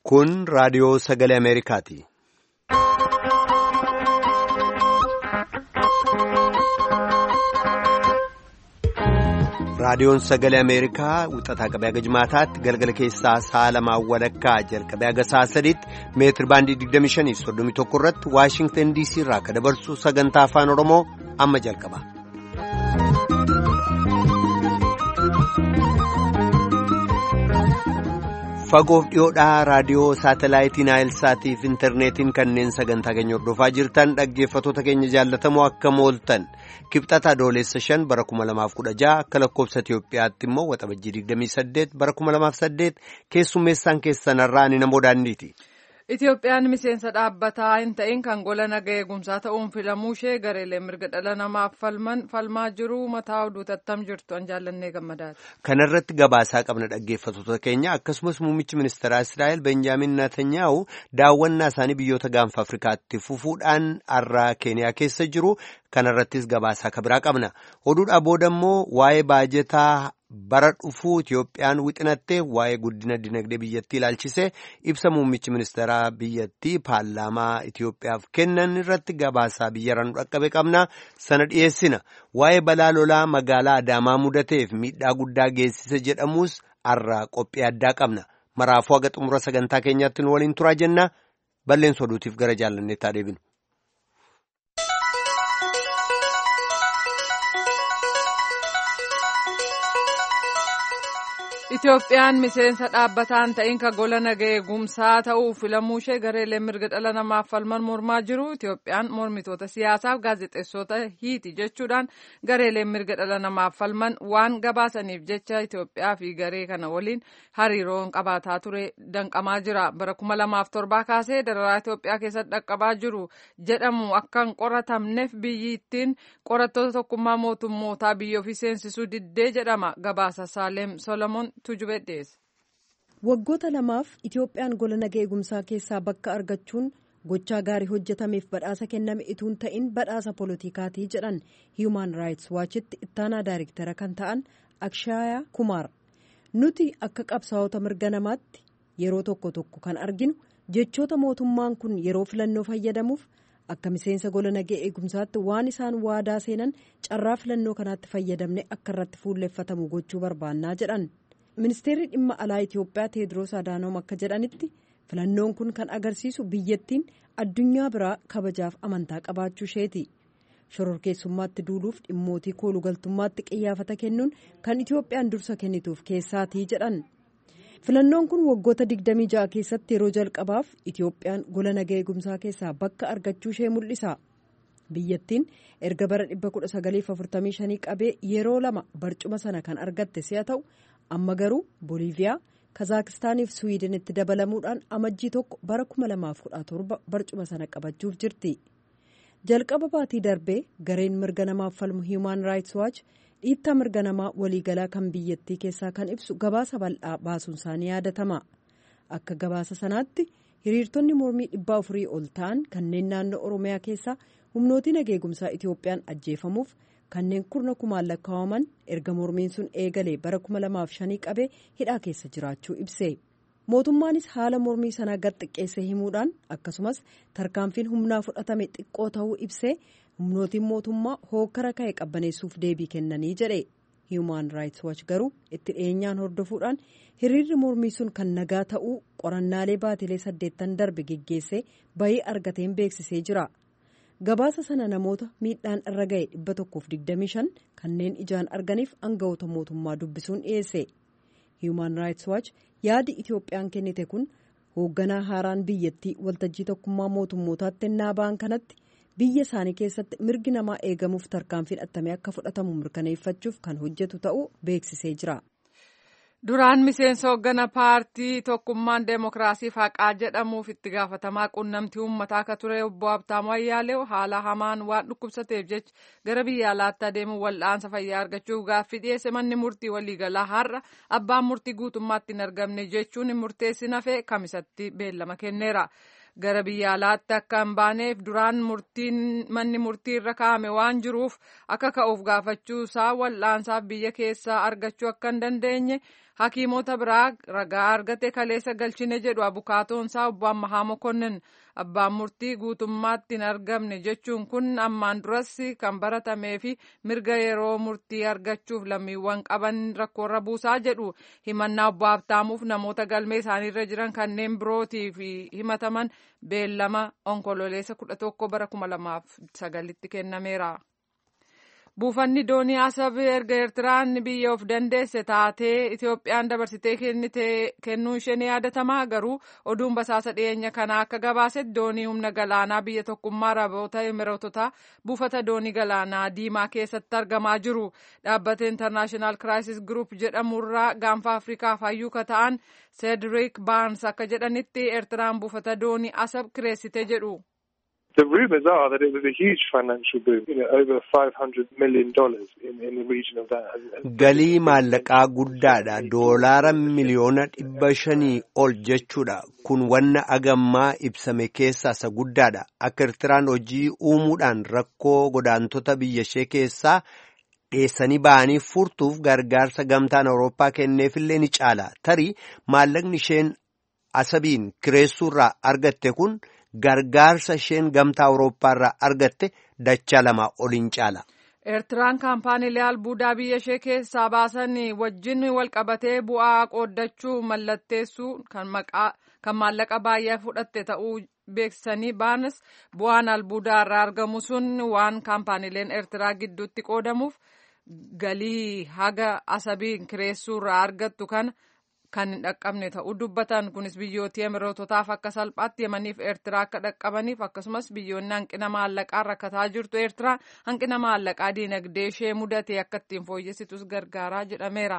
Kun raadiyoo sagalee Ameerikaati. Raadiyoon sagalee Ameerikaa wixataa qabee haga jimaataatti galgala keessaa sa'a lamaan walakkaa jalqabee haga sa'a sadiitti meetir baandii 25.31 irratti Waashingtan DC irraa akka dabarsu sagantaa afaan Oromoo amma jalqaba. Fagoof dhiyoodhaa raadiyoo saatalaayitii Naayilsaatii fi intarneetiin kanneen sagantaa keenya hordofaa jirtan dhaggeeffatoota keenya jaallatamoo akka mooltan kibxata adoolessa shan bara kuma lamaaf kudha jaha akka lakkoofsa Itiyoophiyaatti immoo waxabajjii digdamii saddeet bara kuma lamaaf saddeet keessummeessaan keessanarraa ani namoo daandiiti. Itoophiyaan miseensa dhaabbataa hin ta'in kan gola naga eegumsaa ta'uun filamuu ishee gareelee mirga dhala namaaf falman falmaa jiru mataa oduu tattam jirtu an jaallannee gammadaati. Kana irratti gabaasaa qabna dhaggeeffatoota keenya akkasumas muummichi ministeeraa Israa'el Benjaamin Naatanyaahu daawwannaa isaanii biyyoota gaanfa Afrikaatti fufuudhaan har'a Keeniyaa keessa jiru. Kana irrattis gabaasaa kabiraa qabna. Oduudhaa booda immoo waa'ee baajetaa bara dhufuu Itoophiyaan wixinattee waa'ee guddina dinagdee biyyattii ilaalchisee ibsa muummichi ministeeraa biyyattii paarlaamaa Itoophiyaaf kennan irratti gabaasaa biyyaraan dhaqqabe qabna. Sana dhiyeessina. Waa'ee balaa lolaa magaalaa Adaamaa mudateef miidhaa guddaa geessise jedhamus har'a qophii addaa qabna. Maraafuu haga xumura sagantaa keenyaatti nu waliin turaa jenna. Balleessa oduutiif gara jaallanneettaa deebinu. Itoophiyaan miseensa dhaabbataa hin ta'in kan gola naga eegumsaa ta'uu filamuu ishee gareelee mirga dhala namaaf falman mormaa jiru. Itoophiyaan mormitoota siyaasaaf gaazexeessota hiiti jechuudhaan gareeleen mirga dhala namaaf falman waan gabaasaniif jecha Itoophiyaa fi garee kana waliin hariiroon qabaataa ture danqamaa jira. Bara kuma lamaaf torbaa kaasee dararaa Itoophiyaa keessatti dhaqqabaa jiru jedhamu akka hin qoratamneef biyyi ittiin qorattoota tokkummaa mootummootaa biyya ofii seensisuu diddee jedhama. Gabaasa Saaleem Solomoon. Waggoota lamaaf Itoophiyaan gola naga eegumsaa keessaa bakka argachuun gochaa gaarii hojjetameef badhaasa kenname ituun ta'in badhaasa poolootikaatii jedhan Human Rights Watchitti ittaanaa daariktara kan ta'an Akshaayaa Kumaar. Nuti akka qabsaa'ota mirga namaatti yeroo tokko tokko kan arginu jechoota mootummaan kun yeroo filannoo fayyadamuuf akka miseensa gola naga eegumsaatti waan isaan waadaa seenan carraa filannoo kanaatti fayyadamne akka irratti fuulleeffatamu gochuu barbaannaa jedhan. ministeerri dhimma alaa itiyoophiyaa teediroos adaanoom akka jedhanitti filannoon kun kan agarsiisu biyyattiin addunyaa biraa kabajaaf amantaa qabaachuu isheeti shororkeessummaatti duuluuf dhimmootii koolugaltummaatti qiyyaafata kennuun kan itiyoophiyaan dursa kennituuf keessaatii jedhan filannoon kun waggoota 26 keessatti yeroo jalqabaaf itiyoophiyaan gola naga eegumsaa keessaa bakka argachuu ishee mul'isa biyyattiin erga bara 1945 qabee yeroo lama barcuma sana kan argatte si'a ta'u. amma garuu booliiviyaa kazaakistaaniif suwiidinitti dabalamuudhaan amajjii tokko bara 2017 barcuma sana qabachuuf jirti jalqaba baatii darbee gareen mirga namaaf falmu hiimaan raayits waach dhiittaa mirga namaa waliigalaa kan biyyattii keessaa kan ibsu gabaasa bal'aa baasuun isaanii yaadatama akka gabaasa sanaatti hiriirtonni mormii dhibbaa afurii ol ta'an kanneen naannoo oromiyaa keessaa humnootii nageegumsaa itiyoophiyaan ajjeefamuuf. kanneen kurna kumaan lakkaa'aman erga mormiin sun eegalee bara kuma lamaaf shanii qabee hidhaa keessa jiraachuu ibse mootummaanis haala mormii sanaa gad xiqqeessee himuudhaan akkasumas tarkaanfiin humnaa fudhatame xiqqoo ta'uu ibsee humnootiin mootummaa hookkara ka'e qabbaneessuuf deebii kennanii jedhe human rights watch garuu itti dhiyeenyaan hordofuudhaan hiriirri mormii sun kan nagaa ta'uu qorannaalee baatilee saddeettan darbe geggeessee bayii argateen beeksisee jira. gabaasa sana namoota miidhaan irra ga'e 125 kanneen ijaan arganiif aangawoota mootummaa dubbisuun dhiyeesse human rights watch yaadi itiyoophiyaan kennite kun hoogganaa haaraan biyyattii waltajjii tokkummaa mootummootaatti ennaa ba'an kanatti biyya isaanii keessatti mirgi namaa eegamuuf tarkaanfiin attamee akka fudhatamu mirkaneeffachuuf kan hojjetu ta'uu beeksisee jira. Duraan miseensa hooggana paartii tokkummaan deemokiraasiif haqaa jedhamuuf itti gaafatamaa quunnamtii uummataa akka ture obbo Habtaamuu Ayyaaleew haala hamaan waan dhukkubsateef jecha gara biyya alaatti adeemuun wal'aansa fayyaa argachuuf gaaffii dhiyeesse manni murtii waliigalaa har'a abbaan murtii guutummaatti hin argamne jechuun murteessi nafee kamisatti beellama kenneera. gara biyya alaatti akka hin baaneef duraan manni murtii irra kaa'ame waan jiruuf akka ka'uuf gaafachuu isaa wal'aansaaf biyya keessaa argachuu akka hin dandeenye hakiimota biraa ragaa argate kaleessa galchine jedhu abukaatoonsaa obbo Ammahaa Mokonnin abbaan murtii guutummaatti hin argamne jechuun kun ammaan duras kan baratamee fi mirga yeroo murtii argachuuf lammiiwwan qaban rakkoorra buusaa jedhu himannaa obbo Habtaamuuf namoota galmee isaaniirra jiran kanneen birootiif himataman beellama onkololeessa kudha tokko bara kuma lamaaf sagalitti kennameera. buufanni doonii asab erga eertiraan biyya of dandeesse taatee itoophiyaan dabarsitee kennuu ishee ni yaadatamaa garuu oduun basaasa dhiyeenya kanaa akka gabaasetti doonii humna galaanaa biyya tokkummaa araboota imireetotaa buufata doonii galaanaa diimaa keessatti argamaa jiru dhaabbata intarnaashinaal kiraayisis giruup jedhamurraa gaanfa afrikaaf hayyuu ka ta'an seedriik baans akka jedhanitti eertiraan buufata doonii asab kireessite jedhu. The rumours are that it was a huge financial boom, you know, over $500 million in, in the region of that. Galii maallaqaa guddaadha. Doolaara miliyoona dhibba shanii ol jechuudha. Kun wanna agammaa ibsame keessaa isa guddaadha. Akka Eertiraan hojii uumuudhaan rakkoo godaantota biyya ishee keessaa dheessanii ba'anii furtuuf gargaarsa gamtaan Awurooppaa kenneefillee ni caala. Tarii maallaqni isheen asabiin kireessuurraa argatte kun. gargaarsa isheen gamtaa awurooppaa irraa argatte dachaa lama oliin caala. Eertiraan kaampaaniilee albuudaa biyya ishee keessaa baasan wajjin walqabatee bu'aa qooddachuu mallatteessuu kan maallaqa baay'ee fudhatte ta'uu beeksisanii baanas bu'aan albuudaa irraa argamu sun waan kaampaaniileen Eertiraa gidduutti qoodamuuf galii haga asabiin kireessuu irraa argattu kana. kan hin dhaqqabne ta'uu dubbatan kunis biyyoota emiroototaaf akka salphaatti yemaniif eertiraa akka dhaqqabaniif akkasumas biyyoonni hanqina maallaqaa rakkataa jirtu eertiraa hanqina maallaqaa diinagdee ishee mudate akka ittiin fooyyessitus gargaaraa jedhameera.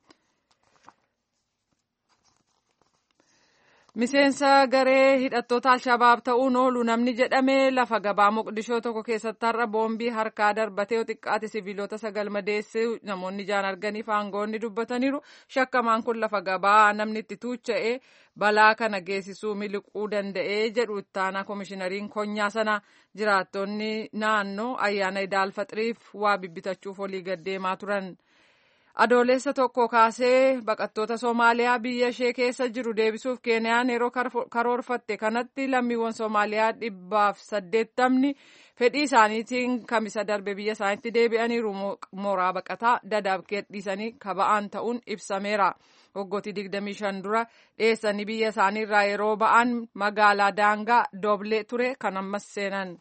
miseensa garee hidhattoota alshabaab ta'uun oolu namni jedhame lafa gabaa moqdishoo tokko keessatti har'a boombii harkaa darbatee xiqqaate siviilota sagal madeesse namoonni ijaan arganiif aangoonni dubbataniiru shakkamaan kun lafa gabaa namni itti tuucha'e balaa kana geessisuu miliquu danda'ee jedhu ittaanaa koomishinariin konyaa sana jiraattonni naannoo ayyaana idaalfaxiriif waa bibbitachuuf olii gaddeemaa turan. adoolessa tokko kaasee baqattoota soomaaliyaa biyya ishee keessa jiru deebisuuf keeniyaan yeroo karoorfatte kanatti lammiiwwan soomaaliyaa dhibbaaf saddeettamni fedhii isaaniitiin kamisa darbe biyya isaaniitti deebi'aniiru mooraa baqataa dadaab dhiisanii kaba'aan ta'uun ibsameera. waggooti 25 dura dheessanii biyya isaaniirraa yeroo ba'an magaalaa daangaa dooblee ture kan ammas seenan.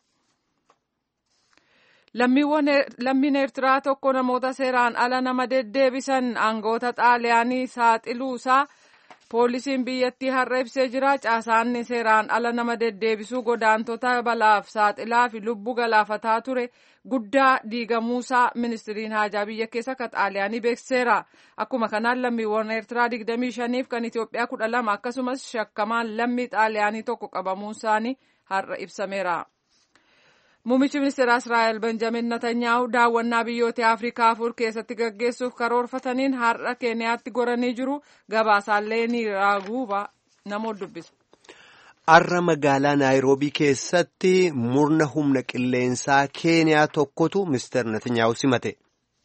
lammiin eertiraa tokko namoota seeraan ala nama deddeebisan aangoota xaaliyaanii saaxiluusaa poolisiin biyyattii har'a ibsee jira caasaan seeraan ala nama deddeebisuu godaantota balaaf saaxilaa fi lubbuu galaafataa ture guddaa diigamuusaa ministiriin haajaa biyya keessa ka xaaliyaanii beeksiseera akkuma kanaan lammiiwwan eertiraa 25f kan itiyoophiyaa 12 akkasumas shakkamaan lammii xaaliyaanii tokko qabamuun isaanii har'a ibsameera. Muummichi ministeera Israa'el Benjamin Netanyaa'u daawwannaa biyyoota Afrikaa afur keessatti gaggeessuuf karoorfataniin har'a Keeniyaatti goranii jiru. Gabaasaallee ni raaguuba namoota dubbisa. Har'a magaalaa Naayiroobii keessatti murna humna qilleensaa Keeniyaa tokkotu ministeera Netanyaa'u simate.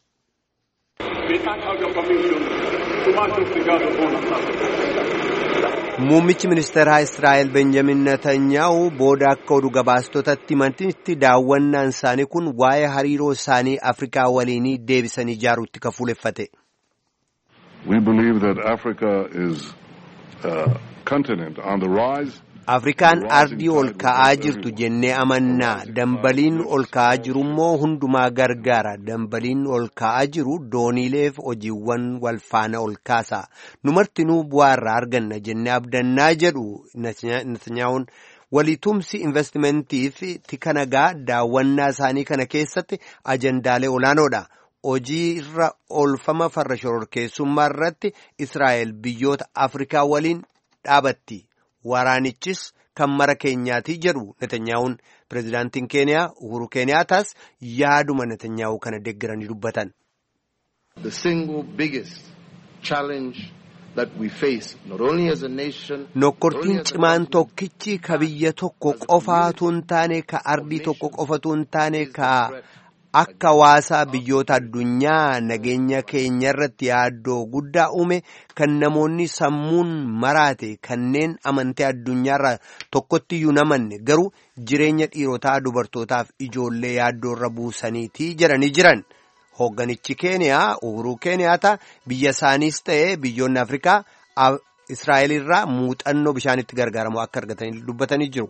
Muummichi ministeeraa Israa'el Benjamin Netanyaa'u booda akka oduu gabaastotatti himanitti daawwannaan isaanii kun waa'ee hariiroo isaanii Afrikaa waliinii deebisanii ijaaruutti kan fuuleffate. We believe that Africa is a continent on the rise. Afrikaan ardii ol ka'aa jirtu jennee amannaa dambaliin ol ka'aa jiru immoo hundumaa gargaara dambaliin ol ka'aa jiru dooniileef hojiiwwan wal faana ol kaasa numartinuu bu'aa irraa arganna jennee abdannaa jedhu Netanyaa'uun waliitumsi investimentiif tika nagaa daawwannaa isaanii kana keessatti ajandaalee olaanoodha. hojii irra oolfama farra shororkeessummaa irratti Israa'el biyyoota Afrikaa waliin dhaabatti. Waraanichis kan mara keenyaatii jedhu Netanyaa'uun pirezidaantiin Keeniyaa Uhuru Keeniyaataas yaaduma Netanyaa'uu kana deeggaranii dubbatan. The single biggest challenge that we face not only as a nation. Nokkortiin cimaan tokkichi ka biyya tokko qofaatu hin taane ka ardii tokko qofatu hin taane ka akka hawaasaa biyyoota addunyaa nageenya keenya irratti yaaddoo guddaa uume kan namoonni sammuun maraate kanneen amantee addunyaarra tokkotti iyyuu namanne garuu jireenya dhiirotaa dubartootaaf ijoollee yaaddoorra buusaniitii jedhanii jiran. Hoogganichi Keeniyaa Uhuruu Keeniyaata biyya isaaniis ta'ee biyyoonni Afrikaa Israa'el irraa muuxannoo bishaanitti gargaaramu akka argatanii dubbatanii jiru.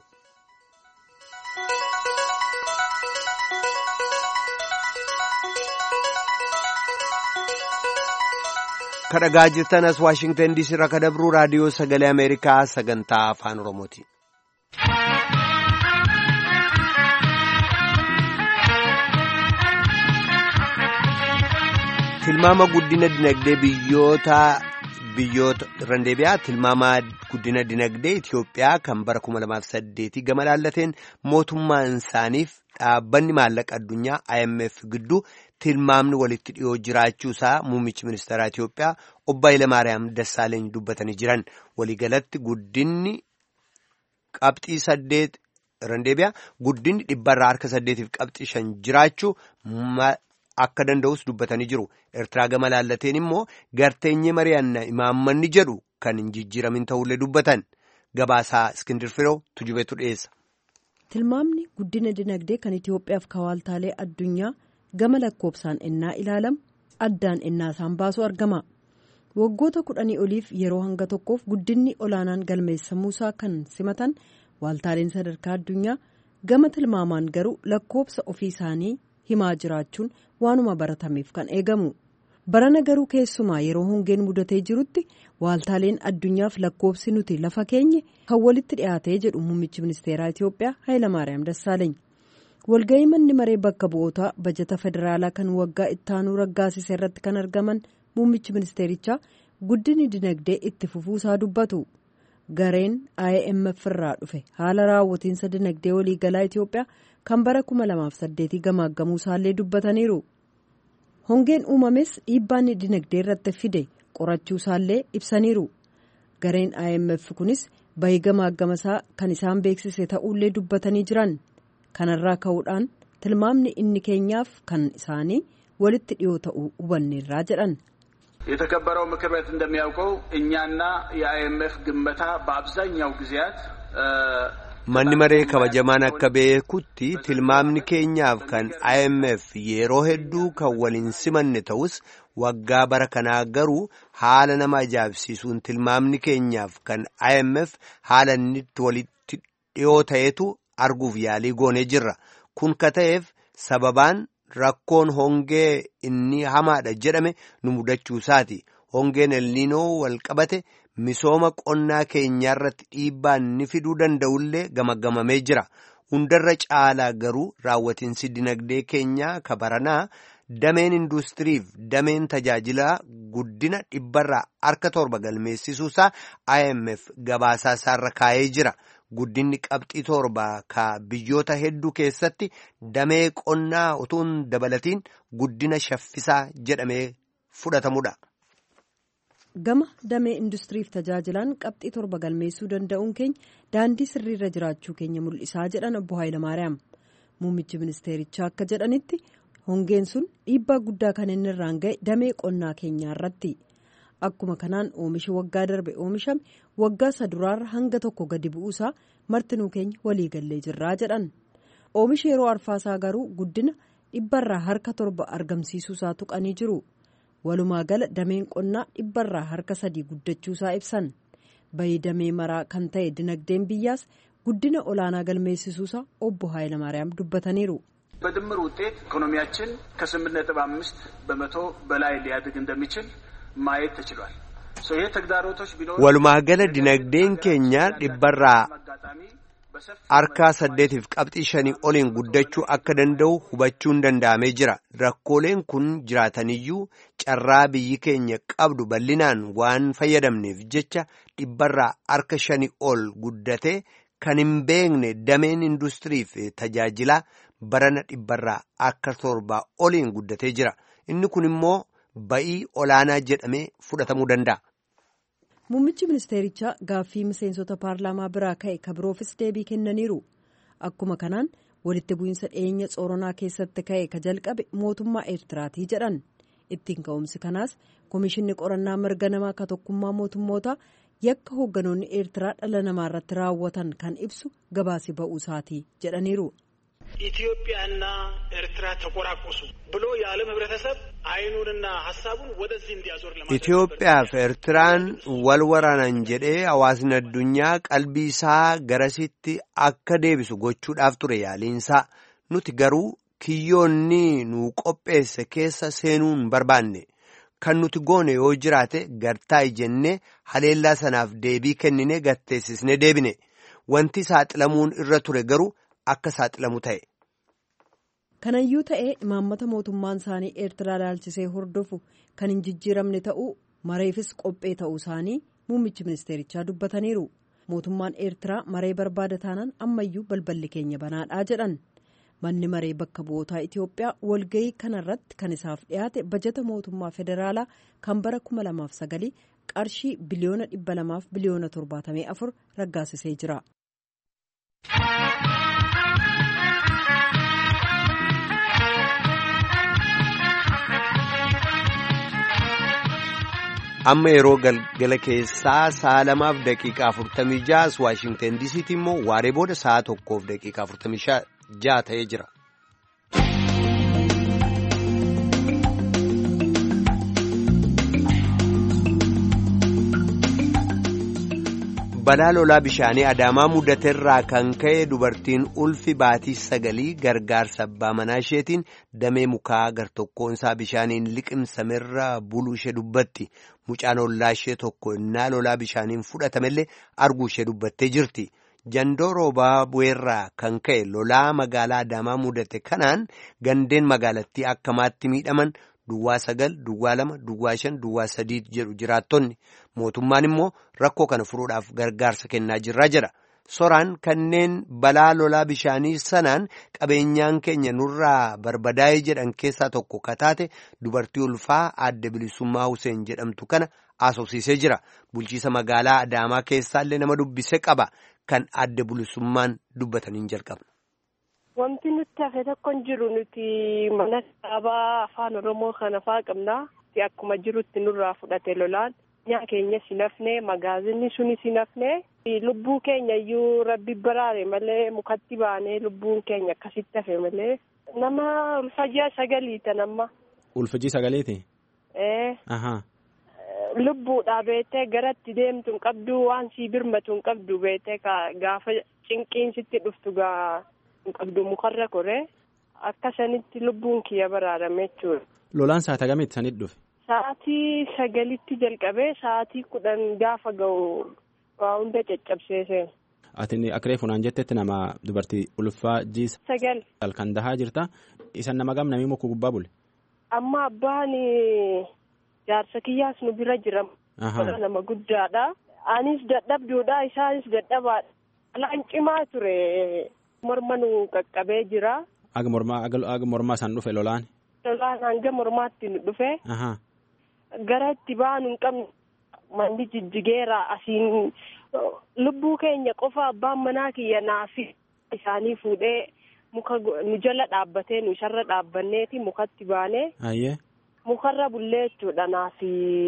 kadhagaa jirtan as waashingtan diisii irraa kadabruu raadiyoo sagalee ameerikaa sagantaa afaan oromooti. tilmaama guddina dinagdee biyyoota biyyoota randeebiyaa tilmaama guddina dinagdee Itoophiyaa kan bara 2008 gama laallateen mootummaan isaaniif dhaabbanni maallaqa addunyaa IMF gidduu tilmaamni walitti dhiyoo jiraachuusaa muummichi ministeeraa Itoophiyaa obbo Hayilamaariyaam Dassaaleeny dubbatanii jiran waliigalatti guddinni qabxii saddeet randeebiyaa guddinni dhibbarraa harka saddeetiif qabxii shan jiraachuu akka danda'us dubbatanii jiru. Eertiraa gama laallateen immoo garteenyee mari'annaa imaammanni jedhu kan hin jijjiiramin ta'ullee dubbatan gabaasaa Iskindir Firoo tujubeetu dhiyeessa. Tilmaamni guddina dinagdee kan Itoophiyaaf kawaaltaalee addunyaa gama lakkoofsaan ennaa ilaalamu addaan ennaa isaan baasu argama. Waggoota kudhanii oliif yeroo hanga tokkoof guddinni olaanaan galmeessamuusaa kan simatan waaltaaleen sadarkaa addunyaa gama tilmaamaan garuu lakkoofsa ofii isaanii himaa jiraachuun waanuma baratameef kan eegamu. barana garuu keessumaa yeroo hongeen mudatee jirutti waaltaaleen addunyaaf lakkoofsi nuti lafa keenye kan walitti dhiyaatee jedhu muummichi ministeeraa Itoophiyaa Hayilamaariyaam Dassaaleeny. walga'ii manni maree bakka bu'ootaa bajata federaalaa kan waggaa ittaanuu raggaasise irratti kan argaman muummichi ministeerichaa guddinni dinagdee itti fufuusaa dubbatu. gareen IMF irraa dhufe haala raawwatiinsa dinagdee waliigalaa Itoophiyaa kan bara 2008 gamaaggamuu isaallee dubbataniiru. hongeen uumames dhiibbaan dinagdee irratti fide qorachuu isaallee ibsaniiru gareen IMF kunis bahii gamaaggamasaa kan isaan beeksise ta'ullee dubbatanii jiran kanarraa ka'uudhaan tilmaamni inni keenyaaf kan isaanii walitti dhiyoo ta'uu hubanneerraa jedhan. የተከበረው ምክር ቤት እንደሚያውቀው እኛና የአይኤምኤፍ ግመታ በአብዛኛው ጊዜያት manni maree kabajamaan akka beekutti tilmaamni keenyaaf kan IMF yeroo hedduu kan waliin simanne ta'us waggaa bara kanaa garuu haala nama ajaa'ibsiisuun tilmaamni keenyaaf kan IMF haala inni walitti dhiyoo ta'etu arguuf yaalii goonee jirra kun ka ta'eef sababaan rakkoon hongee inni hamaadha jedhame nu mudachuu isaati hongeen elniinoo wal qabate. misooma qonnaa keenyaa irratti dhiibbaa inni fiduu danda'ullee gamagamamee jira hundarra caalaa garuu raawwatiinsi dinagdee keenyaa kabaranaa dameen industiriif dameen tajaajilaa guddina dhibbarraa harka torba galmeessisuusaa IMF gabaasaa isaarra kaa'ee jira guddinni qabxii torba ka biyyoota hedduu keessatti damee qonnaa utuun dabalatiin guddina shaffisaa jedhamee fudhatamudha. gama damee industiriif tajaajilaan qabxii torba galmeessuu danda'uun keenya daandii sirriirra jiraachuu keenya mul'isaa jedhan obbo Hayilamaariyaam muummichi ministeerichaa akka jedhanitti hongeen sun dhiibbaa guddaa kan inni irraan ga'e damee qonnaa keenyaa irratti akkuma kanaan oomishi waggaa darbe oomishame waggaa saduraarra hanga tokko gadi bu'uusaa martinuu keenya waliigallee jirraa jedhan oomishi yeroo arfaasaa garuu guddina dhibbarraa harka torba argamsiisuusaa tuqanii jiru. walumaa gala dameen qonnaa dhibbarraa harka sadii guddachuusaa ibsan bahii damee maraa kan ta'e dinagdeen biyyaas guddina olaanaa galmeessisuusaa obbo Hayilamaariyaam dubbataniiru. በድምር ውጤት ኢኮኖሚያችን ከስምንት ነጥብ አምስት በመቶ በላይ ሊያድግ እንደሚችል ማየት ተችሏል። ይህ ተግዳሮቶች ቢኖሩ walumaa gala dinagdeen keenya dhibbarraa harkaa saddeetiif qabxii shanii oliin guddachuu akka danda'u hubachuun danda'amee jira rakkooleen kun jiraataniyyuu carraa biyyi keenya qabdu bal'inaan waan fayyadamneef jecha dhibbarraa harka shanii ol guddatee kan hin beekne dameen industiriif tajaajilaa barana dhibbarraa harka torbaa oliin guddatee jira inni kun immoo ba'ii olaanaa jedhamee fudhatamuu danda'a. muummichi ministeerichaa gaaffii miseensota paarlaamaa biraa ka'e kabiroofis deebii kennaniiru akkuma kanaan walitti bu'iinsa dhiyeenya tsoronaa keessatti ka'e ka jalqabe mootummaa eertiraatii jedhan ittiin ka'umsi kanaas komishinni qorannaa mirga namaa ka tokkummaa mootummoota yakka hoogganoonni eertiraa dhala namaa irratti raawwatan kan ibsu gabaasi ba'uusaatii jedhaniiru. ኢትዮጵያና ኤርትራ ተቆራቆሱ ብሎ የዓለም ህብረተሰብ አይኑንና ሀሳቡን ወደዚህ እንዲያዞር ለማድረግ Itoophiyaaf Eertiraan wal waraanan jedhee hawaasni addunyaa qalbii isaa garasitti akka deebisu gochuudhaaf ture yaaliinsaa nuti garuu kiyyoonni nu qopheesse keessa seenuu hin barbaanne kan nuti goone yoo jiraate gartaa jennee haleellaa sanaaf deebii kennine gatteessisne deebine wanti saaxilamuun irra ture garuu akka saaxilamu ta'e. kanayyuu ta'ee imaammata mootummaan isaanii eertiraa ilaalchisee hordofu kan hin jijjiiramne ta'uu mareefis qophee ta'uu isaanii muummichi ministeerichaa dubbataniiru mootummaan eertiraa maree barbaada taanaan ammayyuu balballi keenya banaadhaa jedhan manni maree bakka bu'ootaa itiyoophiyaa walgayii kanarratti kan isaaf dhiyaate bajata mootummaa federaalaa kan bara 2009 qarshii biliyoona 200 biliyoona 74 raggaasisee jira. amma yeroo galgala keessaa sa'a lamaaf daqiiqaa afurtamii ja'a waashingtan diisiitti immoo waaree booda sa'a tokkoof daqiiqaa afurtamii ja'a ta'ee jira. balaa lolaa bishaanii adaamaa mudateerraa kan ka'e dubartiin ulfi baatii sagalii gargaarsa abbaa manaa isheetiin damee mukaa gartokkoonsaa bishaaniin liqimsamerra buluu ishee dubbatti mucaan ollaa ishee tokko innaa lolaa bishaaniin fudhatamellee arguu ishee dubbattee jirti jandoo roobaa bu'eerraa kan ka'e lolaa magaalaa adaamaa mudate kanaan gandeen magaalattii akkamaatti miidhaman. Duwwaa sagal, duwwaa lama, duwwaa shan, duwwaa sadii jedhu jiraattonni mootummaan immoo rakkoo kana furuudhaaf gargaarsa kennaa jirraa jira. Soraan kanneen balaa lolaa bishaanii sanaan qabeenyaan keenya nurraa barbadaa'ee jedhan keessaa tokko kataate dubartii ulfaa adda bilisummaa Huseen jedhamtu kana haasofsiisee jira. Bulchiisa magaalaa Adaamaa keessaallee nama dubbise qaba. Kan adda bilisummaan dubbataniin jalqabna. Wanti nuti hafe tokko hin jiru nuti mana kitaabaa afaan oromoo kana faa qabna. Akkuma jirutti nurraa fudhate lolaan nyaa keenya sinafne magaazinni suni sinafne lubbuu keenya iyyuu rabbi baraare malee mukatti baanee lubbuun keenya akkasitti hafe malee nama ulfajaa sagaliita nama. Ulfajii sagaleeti? Ee. Lubbuudha beetee garatti deemtu hin qabdu waan sii birmatu hin qabdu beetee gaafa cinqiin sitti dhuftu gaa. qabdu mukarra koree akka sanitti lubbuun kiyya baraarame jechuudha. Lolaan sa'aatii hagamitti sanitti dhufe? Sa'aatii sagalitti jalqabee sa'aatii kudhan gaafa ga'u waa hunda caccabsee seena. Ati akka reefunaan jettetti nama dubartii ulfaa jiisa. Sagal. Kan dahaa jirta. Isan nama gam namii muka gubbaa bule? Amma abbaan jaarsa kiyyaas nu bira jira. Nama guddaadha. Anis dadhabduudha isaanis dadhabaadha. Lolaan cimaa ture. morma nu qaqqabee jira. Aga mormaa aga mormaa isaan dhufe lolaan. Lolaan hanga mormaatti nu dhufe. Gara itti baanu hin qabne manni jijjigeera asiin lubbuu keenya qofa abbaan manaa kiyya naafi isaanii fuudhee muka nu jala dhaabbatee nu isarra dhaabbanneeti mukatti baanee. Ayyee. Mukarra bullee jechuudha naafi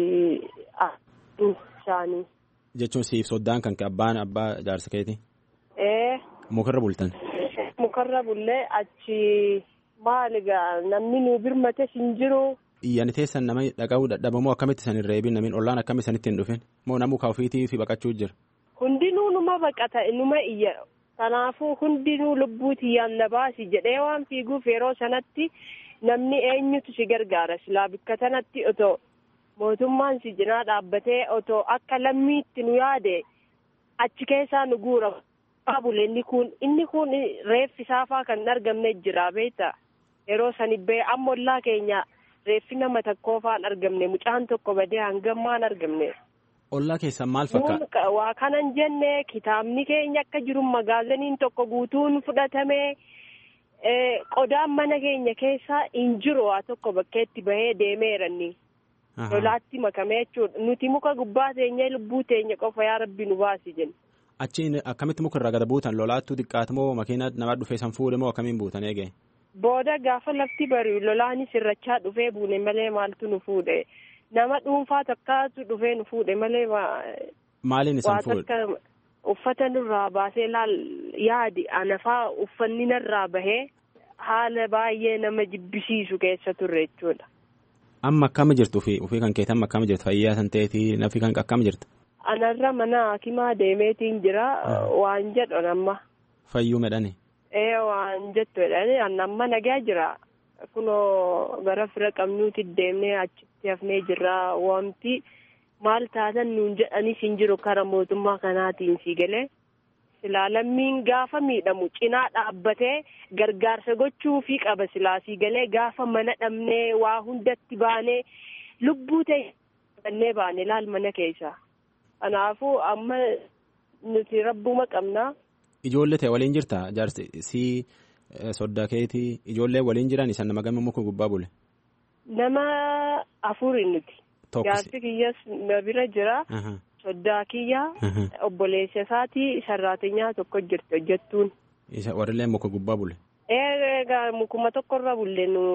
isaanii. Jechuun siif soddaan kan abbaan abbaa jaarsa keeti. Ee. Mukarra bultan. Mukarra bullee achi maal egaa namni nu birmate hin jiru. Iyyan teessan nama dhaga'uu dadhabamoo akkamitti san hin reebin namiin ollaan akkamitti sanitti hin dhufin moo nama muka ofiitii fi baqachuu jira. Hundinuu numa baqata numa iyya kanaafuu hundinuu lubbuuti iyyaan na baasi jedhee waan fiiguuf yeroo sanatti namni eenyutu si gargaara silaa bikka sanatti otoo mootummaan si cinaa dhaabbatee otoo akka lammiitti nu yaade achi keessaa nu guura. Baabule inni kun inni kun reeffi saafaa kan hin argamne jira beektaa yeroo sani bee amma ollaa keenya reeffi nama tokkoofaan argamne mucaan tokko badee hangammaan argamne. Ollaa keessan maal fakkaata? Waa kanan jenne kitaabni keenya akka jiru magaaziniin tokko guutuun fudhatame qodaan mana keenya keessaa hin jiru waa tokko bakkeetti bahee deemeeranni. Lolaatti makame jechuudha nuti muka gubbaa teenyee lubbuu teenya qofa yaa rabbi nu baasi jenna. Achiin akkamitti muka irraa gada buutan lolaattuu xiqqaatu moo makiina nama dhufee san fuudhe moo akkamiin buutan eege? Booda gaafa lafti bari'u lolaanis irrachaa dhufee buune malee maaltu nu fuudhe nama dhuunfaa takkaatu dhufee nu fuudhe malee Maaliin isan fuudhe? Uffata nurraa baasee laal yaadi anafaa uffanni narraa bahee haala baay'ee nama jibbisiisu keessa turre jechuudha. Amma akkama jirtu ofii ofii kan keetan amma akkama jirtu fayyaa san ta'eeti nafi kan akkama jirtu. Anarra mana hakimaa deemeetiin jira waan jedhan amma. Fayyuu medhani. Ee waan jettu jedhani amma nagaa jira kunoo gara fira qabnuuti deemnee achitti hafnee jirra wanti maal taatan nuun jedhanis hin jiru kara mootummaa kanaatiin si galee. silaa lammiin gaafa miidhamu cinaa dhaabbatee gargaarsa gochuufii qaba silaa si galee gaafa mana dhabnee waa hundatti baanee lubbuu ta'e bannee baane laal mana keessa kanaafuu amma nuti rabbuma qabnaa. Ijoollee ta'e waliin jirta jaarsi si soddaa keetii ijoollee waliin jiran isan nama gama muka gubbaa bule. Nama afuri nuti. Jaarsi kiyyas na bira jira. Soddaa kiyyaa obboleessa isaatii sarraatinyaa tokko jirti hojjettuun. Isa warrillee muka gubbaa bule. Egaa mukuma tokkorra bulle nu.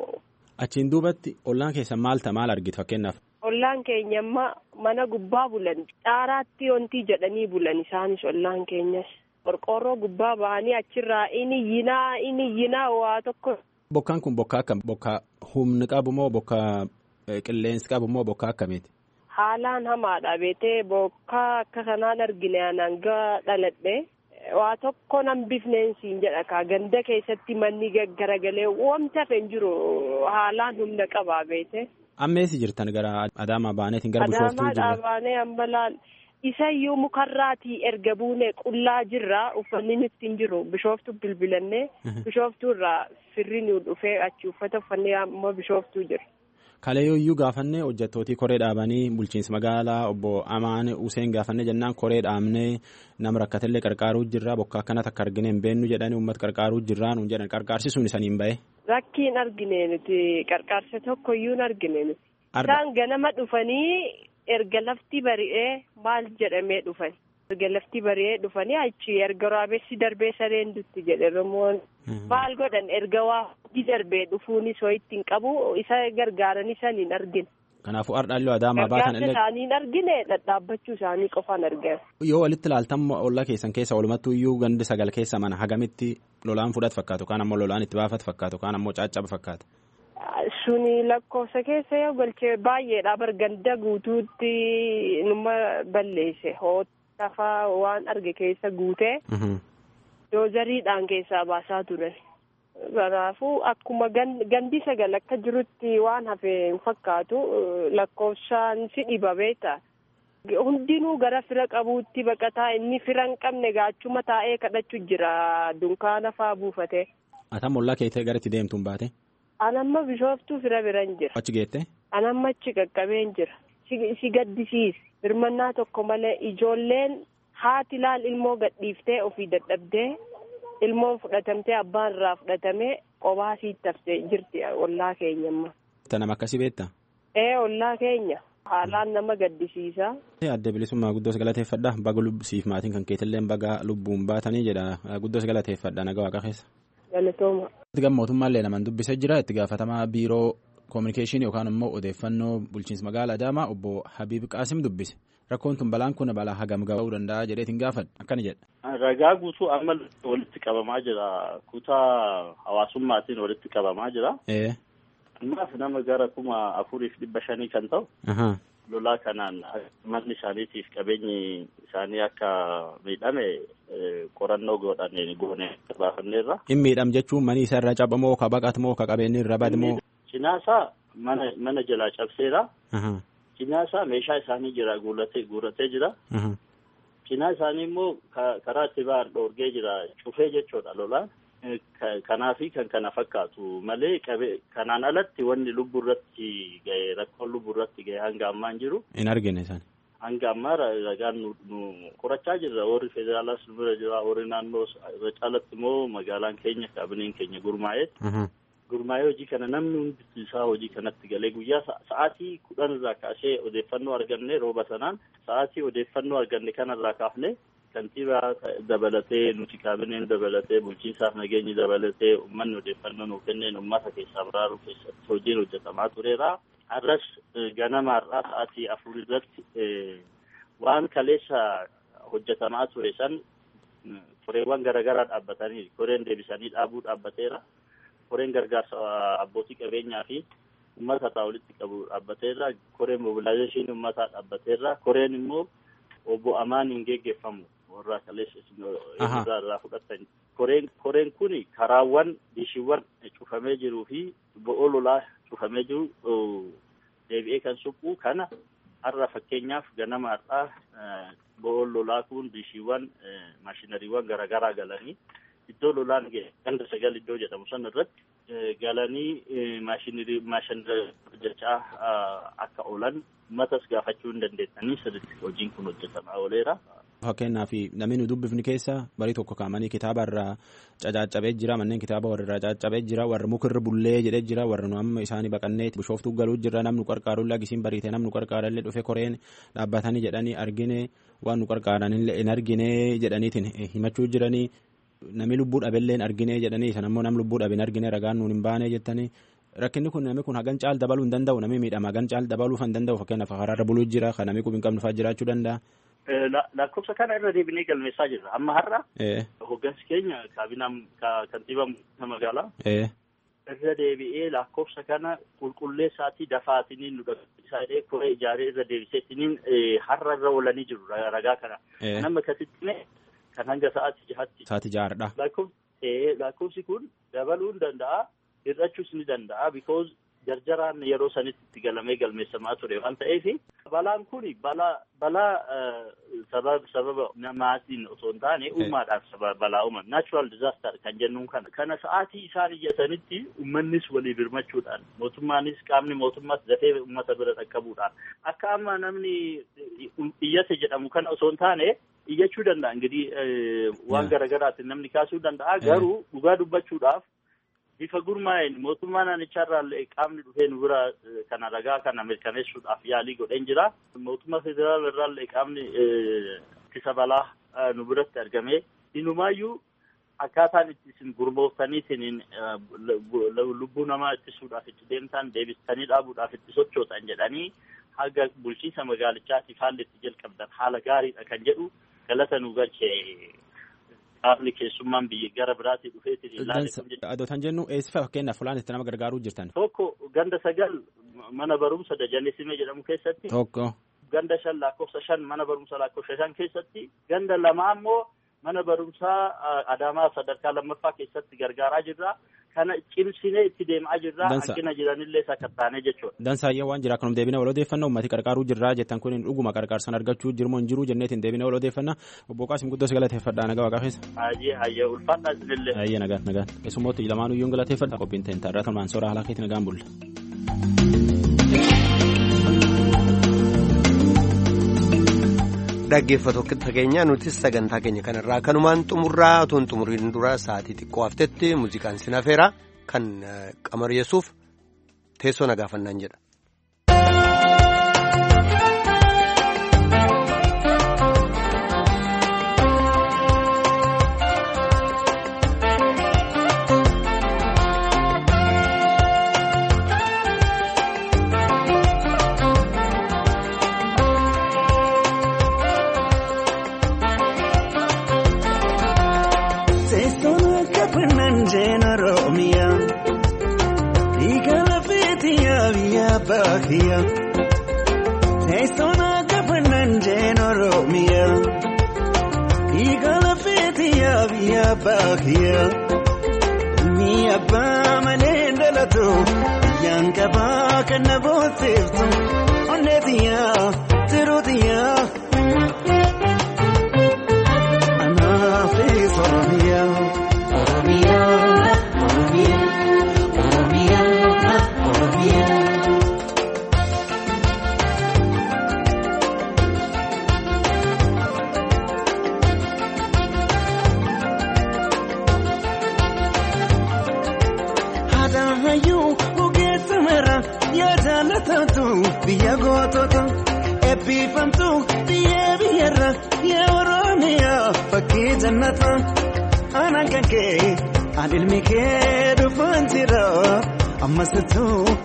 Achiin duubatti ollaan keessa maal ta'a maal argitu fakkeenyaaf. Ollaan keenya amma mana gubbaa bulan caaraatti wanti jedhanii bulan isaanis ollaan keenyas. Qorqoorroo gubbaa ba'anii achirraa inni yinaa inni yinaa waa tokko. Bokkaan kun bokkaa akkam bokkaa humni qabu moo bokkaa qilleensi qabu moo bokkaa akkamiiti? Haalaan hamaadha beetee bokkaa akka kanaan argine hanga dhaladhe waa tokko nan bifneensiin jedha kaa ganda keessatti manni garagalee wanta hafe hin jiru haalaan humna qabaa beete. Ammeessi jirtan gara Adaamaa baaneetiin gara Bishooftuu jirra. Adaamaa baanee amma laal isayyuu mukarraatii erga buune qullaa jirra uffanni nutti hin jiru Bishooftuu bilbilannee Bishooftuu irraa firri nu dhufee achi uffata uffannee amma Bishooftuu jira. Kaleeyyuu gaafannee hojjettootii koree dhaabanii bulchiinsa magaalaa obbo Amaan Useen gaafannee jennaan koree dhaabnee nama rakkatellee qarqaaruu jirra bokkaa akkanatti akka argine hin beennu jedhanii uummata qarqaaruu jirra nuun jedhan qarqaarsisuun isaniin bahe. Rakkiin argine nuti qarqaarsa tokkoyyuu hin argine nuti. Isaan ganama dhufanii erga lafti bari'ee maal jedhamee dhufan. Erga lafti bari'ee dhufanii achi erga raabessi darbee sareen dutti jedhe Oromoon. Maal godhan erga waa hundi darbee dhufuunis hoo ittiin qabu isa gargaaranii saniin argine. Kanaafuu ardhaalloo Adaamaa baatan illee. Gargaarsa isaanii argine dhadhaabbachuu isaanii qofaan argame. Yoo walitti ilaaltan olla keessan keessa walumattuu iyyuu gandi sagal keessa mana hagamitti lolaan fudhatu fakkaatu kaan ammoo lolaan itti baafatu fakkaatu kaan ammoo caccaba fakkaata. Suni lakkoofsa keessa yoo galchee baay'eedha barganda guutuutti numa balleesse hootafaa waan arge keessa guutee. doozariidhaan keessaa baasaa turan. Kanaafuu akkuma gandi sagal akka jirutti waan hafe hin fakkaatu lakkoofsaan si dhiba beekta. Hundinuu gara fira qabuutti baqataa inni fira hin qabne gaachuma taa'ee kadhachuu jira dunkaana faa buufate. Atam ollaa keettee gara itti deemtuun baate? Anamma bishooftuu fira biran jira. Achi geette? Anamma achi qaqqabeen jira. Si gaddisiis. Birmannaa tokko malee ijoolleen haati laal ilmoo gadhiiftee ofii dadhabdee ilmoon fudhatamtee abbaan irraa fudhatamee qophaa sitti haftee jirti ollaa keenya amma. Nama akkasii beektaa? Ee ollaa keenya haalaan nama gaddisiisa. Adda bilisummaa guddoos galateeffadha baga siif maatiin kan keetillee baga lubbuun baatanii jedha guddoos galateeffadha naga waaqa keessa. Galatooma. Itti mootummaallee naman dubbisee jira itti gaafatamaa biiroo koominikeeshinii yookaan immoo odeeffannoo bulchiinsa magaalaa Adaamaa obbo Habiib Qaasim dubbise. Rakkoon tun balaan kun balaa hagam ga'uu danda'a jedheetiin gaafadha akkana jedha. Ragaa guutuu amma walitti qabamaa jira kutaa hawaasummaatiin walitti qabamaa jira. Ammaaf nama gara kuma afuriif dhibba shanii kan ta'u. Lolaa kanaan manni isaaniitiif qabeenyi isaanii akka miidhame qorannoo godhanneen goone baafanneerra. In miidham jechuun mani isa irra cabamoo ka baqatamoo ka qabeenyi irra badamoo. Cinaasaa mana mana jalaa cabseera. Cinaasaa meeshaa isaanii jira guuratee guuratee jira. Cinaa isaanii immoo karaa itti ba'an dhoorgee jira cufee jechuudha lolaan. Kanaafi kan kana fakkaatu malee kanaan alatti wanni lubbuu irratti gahe rakkoon lubbuu irratti gahe hanga ammaa hin jiru. Hin argine isaan. Hanga ammaa ragaan nu qorachaa jirra warri federaalaas nu bira jira warri naannoo irra caalatti immoo magaalaan keenya kaabineen keenya gurmaa'ee. gurmaa'ee hojii kana namni hundi isaa hojii kanatti galee guyyaa sa'aatii kudhan irraa kaasee odeeffannoo arganne rooba sanaan sa'aatii odeeffannoo arganne kanarraa kaafne kantiibaa dabalatee nuti kaabineen dabalatee bulchiinsaaf nageenyi dabalatee uummanni odeeffannoo nuuf kenneen uummata keessaa baraaruu keessatti hojiin hojjetamaa tureera. Har'as ganama har'aa sa'aatii afur irratti waan kaleessa hojjetamaa ture san koreewwan garaagaraa dhaabbatanii koreen deebisanii dhaabuu dhaabbateera. Koreen gargaarsa abbootii qabeenyaa fi uummata irraa walitti qabu dhaabbateera. Koreen mobilaayizeeshinii uummataa dhaabbateera. Koreen immoo obbo Amaaniin geggeeffamu warra kaleessa irraa irraa fudhatan. Koreen koreen kuni karaawwan dishiiwwan cufamee jiruu fi bo'oo lolaa cufamee jiru deebi'ee kan suphu kana har'a fakkeenyaaf ganama har'aa bo'oon lolaa kun dishiiwwan maashinariiwwan garaagaraa galanii iddoo lolaan ganda sagal iddoo jedhamu san irratti galanii maashinarii maashinarii hojjechaa akka oolan uummatas gaafachuu hin dandeessanii sirriitti hojiin kun hojjetamaa ooleera. Fakkeenyaaf namni nu dubbifni keessa barii tokko kaa'amanii kitaaba irraa cacaccabee jira manneen kitaaba warra irraa caccabee jira warra mukarra bullee jedhee jira warra nu amma isaanii baqannee bishooftuu galuu jira namni nu qarqaaru lagisiin bariitee namni nu qarqaarallee dhufe koreen dhaabbatanii jedhanii argine waan nu qarqaaranillee hin argine jedhaniitiin himachuu jiranii namni lubbuu dhabellee hin argine jedhanii san ammoo nam lubbuu dhabe hin argine ragaan nuun hin baane jettanii rakkinni kun namni kun hagan caal dabaluu hin danda'u namni miidhama hagan caal dabaluu hin danda'u fakkeenyaaf karaarra buluu jira kan namni qubi hin qabnu fa'aa jiraachuu danda'a. lakkoofsa kana irra deebinee galmeessaa jirra amma har'a hoggansi keenya kaabinaan kantiibaa magaalaa irra deebi'ee lakkoofsa kana qulqulleessaatii dafaatiniin nu dhaqqabsiisaa koree ijaaree irra deebiseetiniin har'a irra oolanii jiru ragaa kana nama akkasitti kan hanga sa'aatii jahatti sa'aatii jahaadha lakkoofsi kun dabaluu hin danda'a hir'achuus ni danda'a because jarjaraan yeroo sanitti itti galamee galmeessamaa ture waan ta'eef balaan kun balaa balaa sababa sababa namaatiin osoo hin taane uumaadhaan sababa balaa uuman nachural disaster kan jennuun kana kana sa'aatii isaan iyyatanitti uummannis walii birmachuudhaan mootummaanis qaamni mootummaas dafee uummata bira dhaqqabuudhaan akka amma namni iyyate jedhamu kana osoo hin taane iyyachuu danda'a ingidihi waan garaagaraatiin namni kaasuu danda'a garuu dhugaa dubbachuudhaaf bifa gurmaa'een mootummaa naannichaarraallee qaamni dhufee nu bira kana ragaa kana mirkaneessuudhaaf yaalii godheen jira. Mootummaa federaala irraallee qaamni ittisa balaa nu biratti argamee inumaayyuu akkaataan itti isin gurmooftaniitiin lubbuu namaa ittisuudhaaf itti deemtan deebistanii dhaabuudhaaf itti sochootan jedhanii haga bulchiinsa magaalichaatiif haalli itti jalqabdan haala gaariidha kan jedhu galata nu galchee qaamni keessummaan biyya gara biraatii dhufeetiin ilaale. Adotan jennu eessa fakkeenyaaf fulaan itti nama gargaaruu jirtan. Tokko ganda sagal mana barumsa Dajanesimee jedhamu keessatti. Tokko. Ganda shan lakkoofsa shan mana barumsa lakkoofsa shan keessatti. Ganda lama ammoo mana barumsaa Adaamaa sadarkaa lammaffaa keessatti gargaaraa jirra. Kana cimsinee itti deemaa jirra. Hanqina jiranillee sakattaanee jechuudha. Dansaayyee waan jira kanum deebinee wal odeeffannaa uummati qarqaaruu jirra jettan kun dhuguma qarqaarsan argachuu jirmoo hin jiru jenneetiin deebinee wal odeeffannaa obbo Qaasim guddoo si galateeffadha nagaa waaqaa keessa. Hayyee hayyee ulfaadhaa isinillee. Hayyee nagaan nagaan keessummooti lamaanuu iyyuu galateeffadha qophiin ta'in taarraa kan soora haalaa keetti nagaan bulla. dhaggeeffattoota keenya nutis sagantaa keenya kanarraa kanumaan xumurraa otoo hin xumuriin dura sa'aatii xiqqoo haftetti muuziqaan sinafeera kan qamaryeessuuf teessoo nagaafannaan jedha. bakia Teessona gabanan jeen Oromiya Igala feetiya biyya bakia Mi abbaa malee dhalatu Biyyaan qabaa kan na boonsiftu Onneetiya tiruutiya Anaafis Oromiya Oromiya Oromiya Oromiya Oromiya jaallatamtu biyya gootota eebbifamtu biyya biyyarra yaa oromiyaa fakkii jannata aanaan kan kee aan ilmi kee dhufaan jira ammasittuu